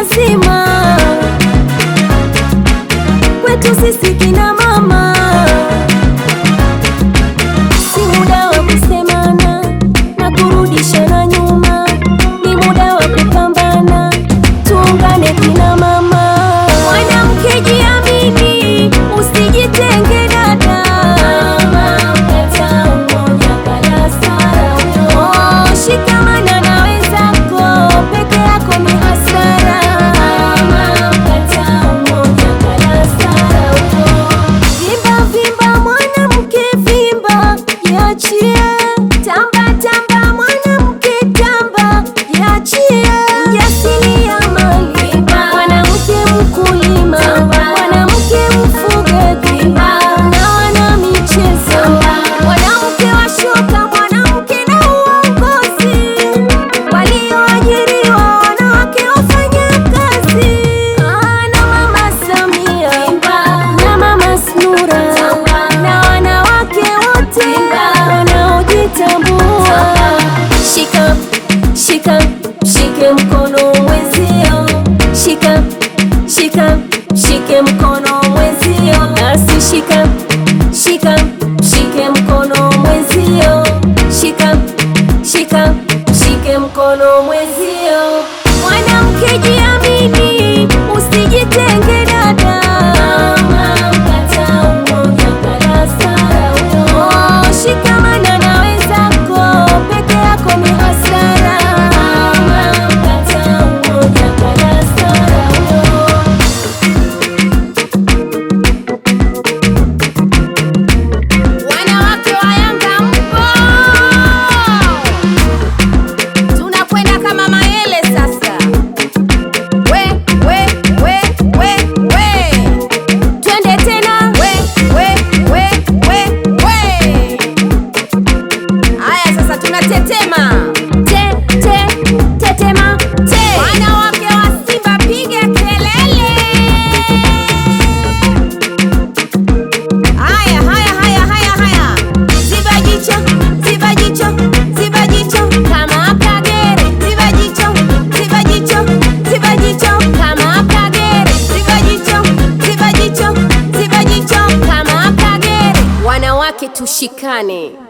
wazima, kwetu sisi kina mama, si muda wa kusemana na kurudishana nyuma, ni muda wa kupambana, tuungane kina mama. Mwanamke jiamini, usijitenge dada, Oh, shikamana na wenzako, peke yako ni hasara. Vimba vimba mwanamke vimba, jiachie. Tamba tamba mwanamke tamba, jiachie. Mjasiriamali, mwanamke mkulima, mwanamke mfugaji na wana michezo, mwanamke wa shoka, mwanamke na uongozi, walioajiriwa wanawake wafanya kazi Ah, na mama Samia na mama Snura na wanawake wote wanaojitambua. Shika shika shike mkono mwenzio, shika shika shike mkono mwenzio, nasi shika shika shike mkono mwenzio, shika shika shike mkono mwenzio. Mwanamke jiamini, usijitenge dada. Oh, shikamana na wenzako, peke yako ni hasara. Wanawake wa Yanga mpo, tunakwenda kama maele sasa. We we we we we, Twende tena we we we we we. Haya sasa, tunatetema te te tetema te. wanawake wa Simba, piga kelele! Haya haya haya haya haya, ziba jicho, ziba jicho, ziba jicho kama Kagere, ziba jicho, ziba jicho, ziba jicho kama Kagere, ziba jicho, ziba jicho, ziba jicho kama Kagere. Wanawake tushikane.